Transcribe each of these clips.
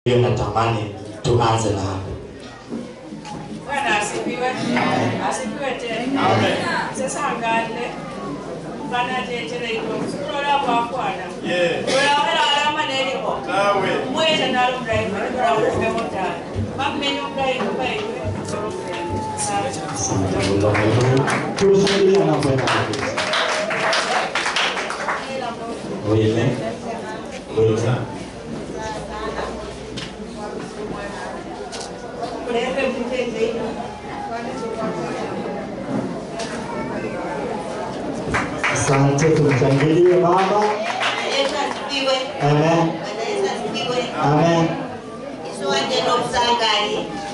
hiyo natamani tuanze na hapo. Bwana asifiwe. Asifiwe tena. Sasa angalie. Bwana tetele iko. Kulola kwa kwana. Yeah. Kulola alama neliko. Nawe. Mweza nalo mdai kwa kwa ufe mota. Mamenyo mdai kwa iwe. Tushangilie anapoenda kabisa. Wile. Wile. Kulebe mtende ino. Asante, tumshangilie baba. Yesu asifiwe. Amen. Bwana Yesu asifiwe. Amen. Yesu wanje n'obusangaali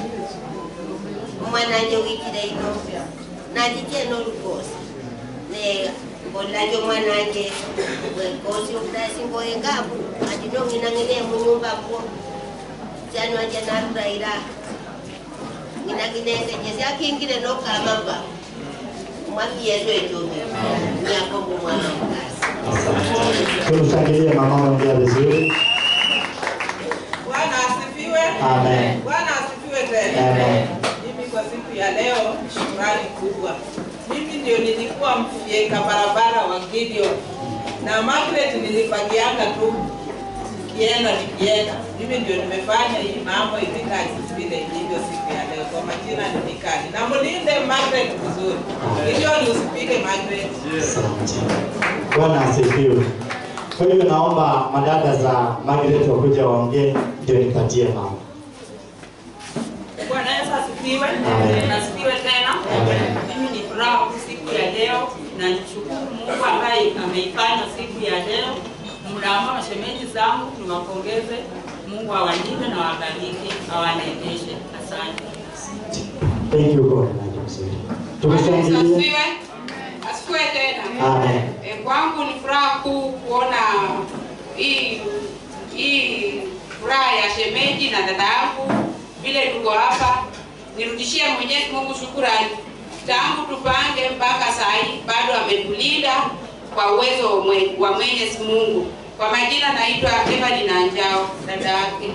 omwana wikire ino nakitye n'olukoosi ne mbolakyo omwana wanje bwekoosi obutasinga oyengaku ati nong'inang'ine mu nyumba mwo kyani wanje naruraira ng'inaginengeje syakingire n'okamamba mwami yesu ekyumi nyakombo omwana omukazi Tumshangilie mama ongea vizuri. Bwana asifiwe. Amen. Bwana asifiwe tena. Amen. Mimi kwa siku ya leo shukrani kubwa. Mimi ndio nilikuwa mfyeka barabara wa Gideon na Margaret nilifagianga tu nikienda nikienda. Mimi ndio nimefanya hii mambo imekaa jinsi vile ilivyo siku ya leo. Kwa majina ni Mikali. Na mlinde Margaret vizuri. Gideon usipige Margaret. Asante. Bwana asifiwe. Kwa hiyo naomba madada za Margaret wakuja waongee ndio nipatie mama. Bwana Yesu asifiwe. Amen. Asifiwe tena. Amen. Mimi ni furaha siku ya leo na nishukuru Mungu ambaye ameifanya siku ya leo. Mnaamua mashemeji zangu niwapongeze. Mungu awalinde na wabariki, awaneemeshe. Asante. Thank you God. Nani mzuri. Bwana Yesu Tumshangilie. asifiwe. Asifiwe tena. Amen. E, kwangu ni furaha kuu kuona hii hii furaha ya shemeji na dada yangu vile tuko hapa. Nirudishie Mwenyezi Mungu shukurani, tangu tupange mpaka saa hii bado ametulinda kwa uwezo wa mwe- wa Mwenyezi Mungu. Kwa majina naitwa Evelyn Anjao, dada yake.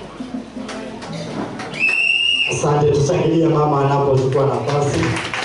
Asante, tushangilie mama anapochukua nafasi.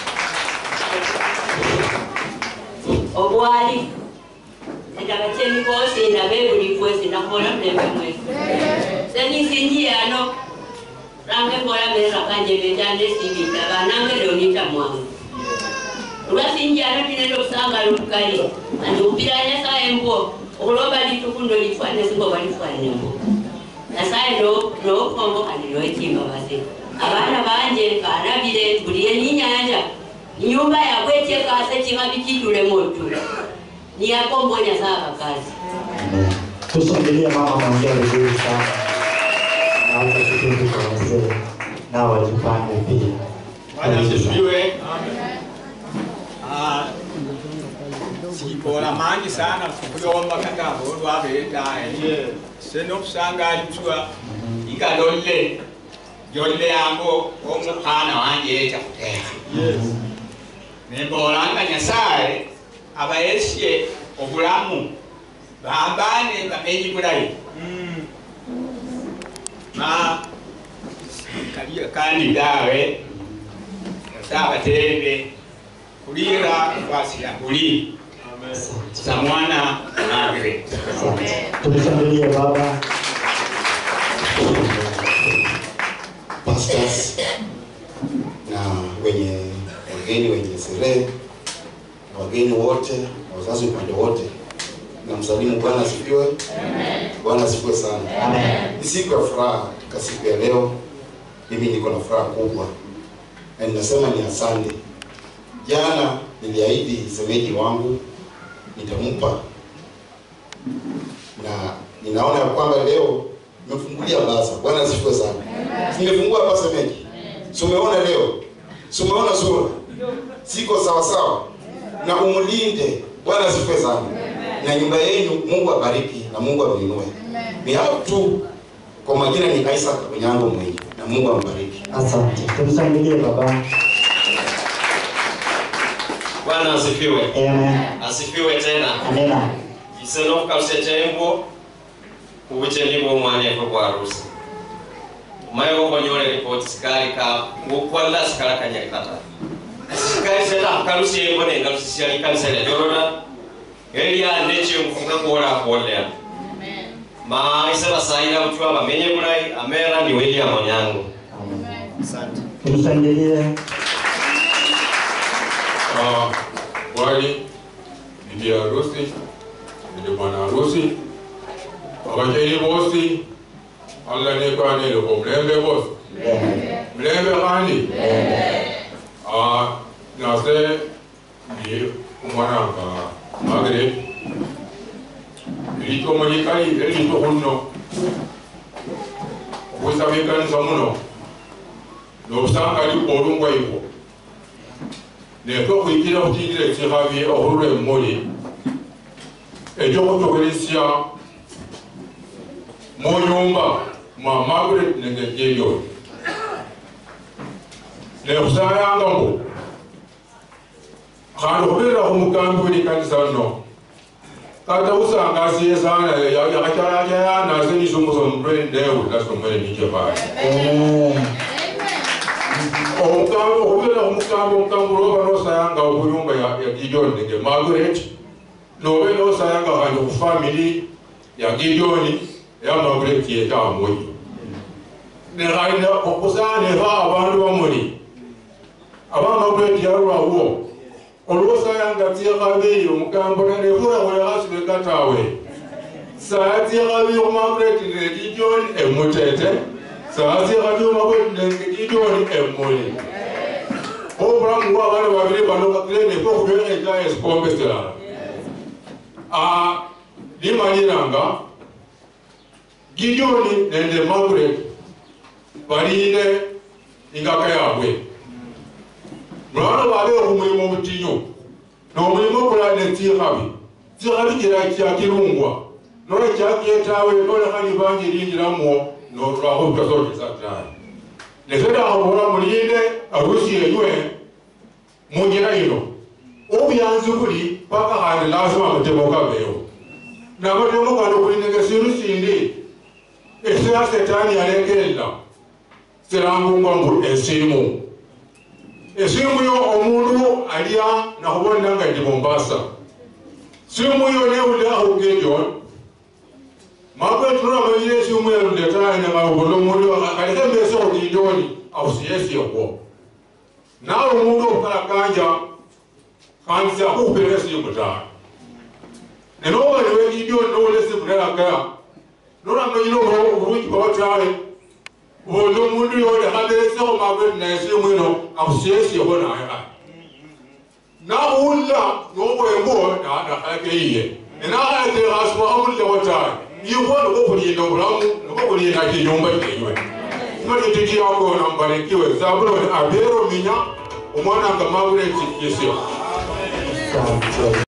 obwali endabacheni bose ndabe buli kwezi nakola mulembe mwezi senisinji ano range mbola mera kanje bejande sibita banange leo nita mwangu lwasinji ano tinendo kusanga lukali andiupiranya saye mbo okuloba litukundo lifwane singo balifwane mbo nasaye nokombo kandi noekimba base abana banje banabire buliye ninyanja inyumba yabweche kase chingabi chitule motula niyakombonya saka kazi Amen. Tushangilie mama anaongea vizuri sana. Naomba kipindi kwa wazee nao wajipange pia. Bwana asifiwe. Ah, sibola mangi sana kuyomba kagabo lwabeetaye senokusangaalitwa igalolle jolle yango omukana wanje eta kuteeka nembolanga nyasaye abayesye obulamu bambane bamenyi bulayi ma kaliyo kandi dawe sabatende kulira kwasira kuli za mwana Margaret. Asante. Tumshangilie baba. pastors na wenye wageni wenye sherehe na wageni wote na wazazi upande wote na msalimu bwana asifiwe bwana asifiwe sana Amen. ni siku ya furaha katika siku ya leo mimi niko na furaha kubwa na ninasema ni asante jana niliahidi semeji wangu nitampa na ninaona ya kwamba leo nimefungulia basa bwana asifiwe sana nimefungua hapa semeji si umeona leo si umeona sura siko sawa sawa na umlinde bwana asifiwe sana na nyumba yenu mungu abariki na mungu amwinue ni hao tu kwa majina ni isaac onyango mwenye na mungu ambariki Asante. Tumshangilie baba. bwana asifiwe Amen. asifiwe tena Amina. isenokukalusya chaimbo ubuche ndibwo omwana efwe kwa harusi mayo ko nyore report sikali ka ngo kwalla sikala ka nyari kata sikali seta kalusi e ngone ngalusi siali kan sele jorona elia neche mfunga kora kuolea ma isema saida mtu aba menye kunai amera ni William Onyango Tumshangilie. Ah, wali bibi harusi ndio bwana harusi abacheni bosi Allah ne kane loko mlembe bosi mlembe kani ah nase ni umwana ka magre ilito mwenye kai ilito hunno kusabikanisa muno nobusanga ali olungwa ivo nekwe okuyitira okuyitira ekikhabi okhulula emmuli ekyokutokeresya mu nyumba mwa margaret nenge jerion nekhusayanga mbu khandi khubirira khumukambi welikanisa nno kata usangasiye sana yakhachalachaya nisumusomurendewu nasomwene nijebaye omukambi okubira omukambi omukambi lwoba nosayanga okuyumba ya gideon nenge margaret nobe nosayanga kandi okufamili ya gideon ya margaret yetamuyi nekhaina okusaneha abandu bamuli aba margaret yalwawo olwosayanga tsikhabi omukambi nefurakhulekhasibe katawe saya tsikhabi omargaret ne gideon emutete saa sikhabyuma bwenengejijoni emmuli obulamu bwabana babiri bano kakirene kokubyoneka esikombe kirala limanyiranga gijoni nende margaret baline ingaka yabwe mulabana babe okumulimo obutinyu nomulimu okulala netsikhabi tsikhabi kira kyakirungwa nola kyakyetawe nolekhanyi bangi lingiramwo nolwakhutasotesa tani nesedakhabola mulinde arusi enywe munjira ino obyanzi buli paka khandi lazima amatemo kabewo namatemo kandi kulinenge sindu sindi esya setani yalekerera sirangungwa mbu esimu esimu yo omundu alya nakhubonera nga ndi mombasa simu yo newulirakhugejoni makwetura manyire esimu yalundetane mabulo mundu kaleke mbese khudindoni ausiyesiekwo nawe omundu okukalakanja kandi syakhukupileka esimu tawe nenobaliwe gidioni nowula esimu nelakaya nolamanyire obulungi bwawo tawe bondo omundu yolekhaberesekho makwetu na esimu ino akusiyesiekho naye nakhulila nobwembo nakhalake iye enakhalekekhasimukhamulilekho tawe ikhwo nikokulinda obulamu nikokulinda kinyumba kyenywe matitiki yakona mbarikiwe zabuloni abero minya omwana nga magureti yesio